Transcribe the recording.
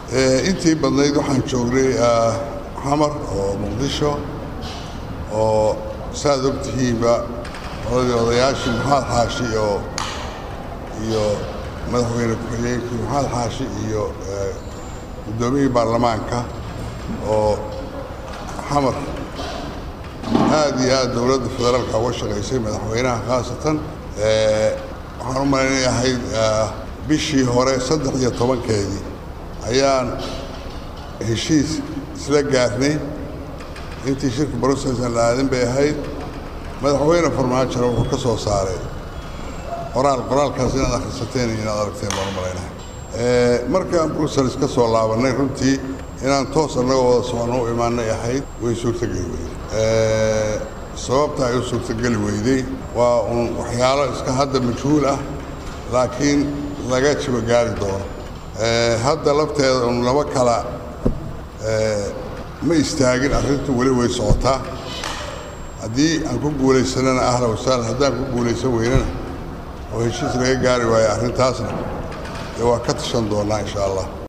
intii badnayd waxaan joognay xamar oo muqdisho oo saaad og tihiinba oladii odayaashii maxamed xaashi oo iyo madaxweyne ku-xigeenkii maxamed xaashi iyo guddoomiyihii baarlamaanka oo xamar aad iyo aad dowladda federaalka uga shaqaysay madaxweynaha khaasatan waxaan u malaynay ahayd bishii hore saddex iyo tobankeedii ayaan heshiis isla gaarnay intii shirka brocessan la aadin bay ahayd madaxweyne farmaajona wuxuu ka soo saaray qoraal qoraalkaas inaad akhrisateen iyo inaad aragteen baan u malaynahay markaan brussels ka soo laabannay runtii inaan toos annagoo wada socono u imaanay ahayd way suurtogeli weyday sababta ay u suurtogeli weyday waa uun waxyaalo iska hadda majhuul ah laakiin laga jibo gaari doono hadda lafteeda un laba kala ma istaagin arrintu weli way socotaa haddii aan ku guulaysanana ahla wasahlan haddaan ku guulaysan weynana oo heshiis laga gaari waayo arrintaasna dee waa ka tashan doonnaa insha allah